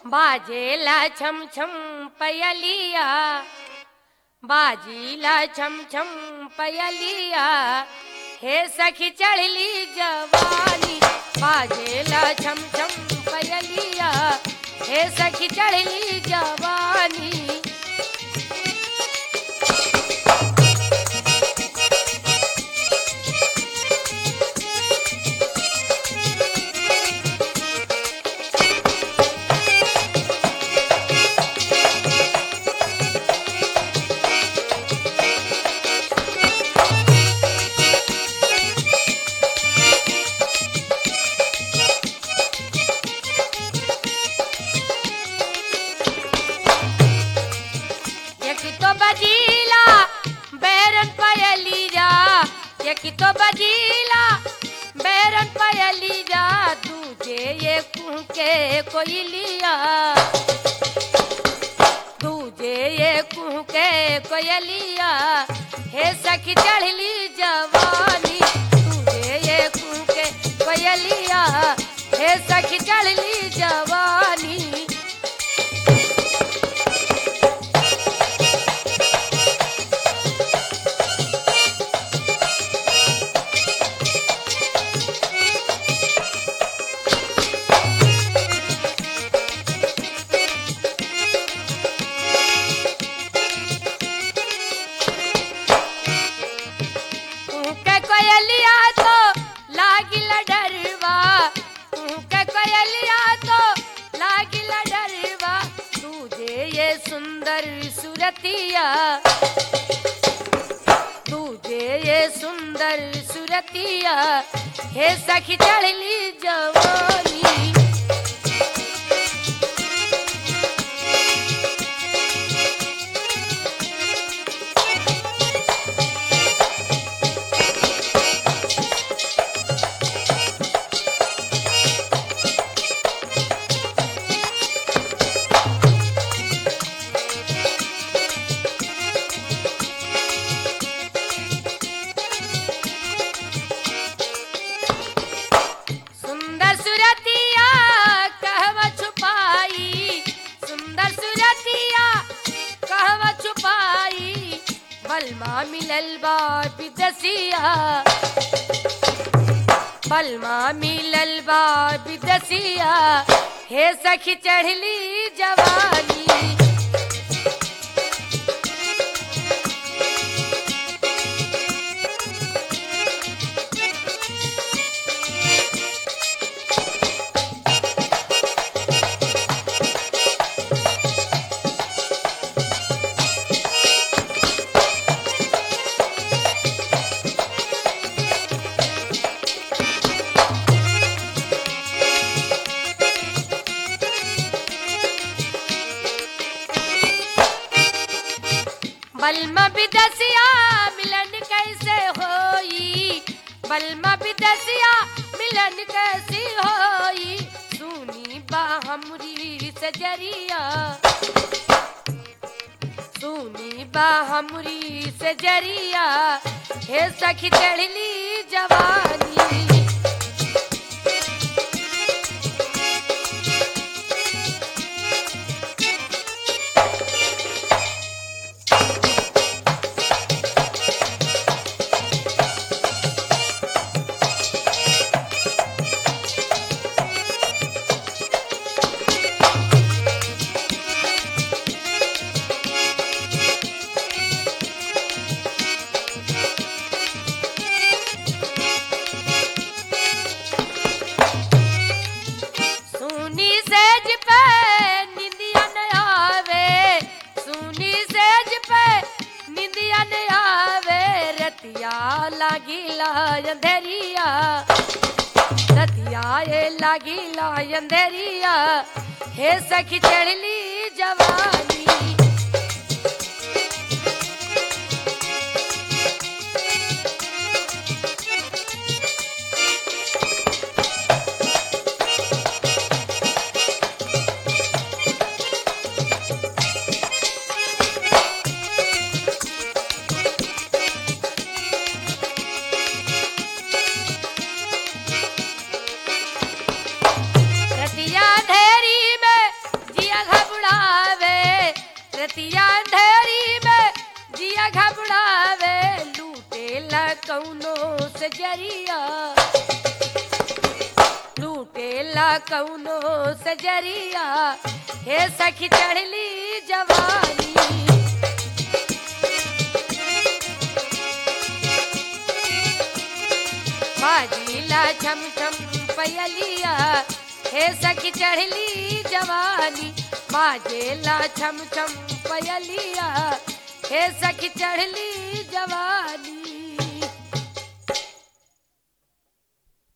बाजेला छम छम पयलिया बाजीला छम छम पयलिया हे सखी चढ़ली जवानी बाजेला छम छम पयलिया हे सखी चढ़ली जवानी एक तो बजीला बैरन पयली जा एक तो बजीला बैरन पयली जा दूजे ये कुहके कोई लिया दूजे ये कुहके कोयलिया हे सखी चढ़ली जवानी दूजे ये कुहके कोयलिया हे सखी चढ़ली जवानी के कोयलिया तो लागिल डरवा के कोयलिया तो लागिल डरवा तुझे ये सुंदर सुरतिया तुझे ये सुंदर सुरतिया हे सखी चढ़ली जवानी सुंदर सुरतिया कहवा छुपाई सुंदर सुरतिया कहवा छुपाई बलमा मिलल बा विदसिया बलमा मिलल बा विदसिया हे सखी चढ़ली जवानी बलमा बिदसिया मिलन कैसे होई बलमा बिदसिया मिलन कैसे होई सुनी बा हमरी सजरिया सुनी बा हमरी सजरिया हे सखी चढ़ली जवानी सुनी सेज पे निंदिया न आवे सुनी सेज पे निंदिया न आवे रतिया लागिला अंधेरिया रतिया ये लागिला अंधेरिया हे सखी चढ़ली जवानी रतिया अंधेरी में रतिया अंधेरी में जिया घबरावे लूटेला कौनो से जरिया लूटेला कौनो से जरिया हे सखी चढ़ली जवानी बाजीला छम छम पयलिया हे सखी चढ़ली जवानी बाजेला छम छम पयलिया हे सखी चढ़ली जवानी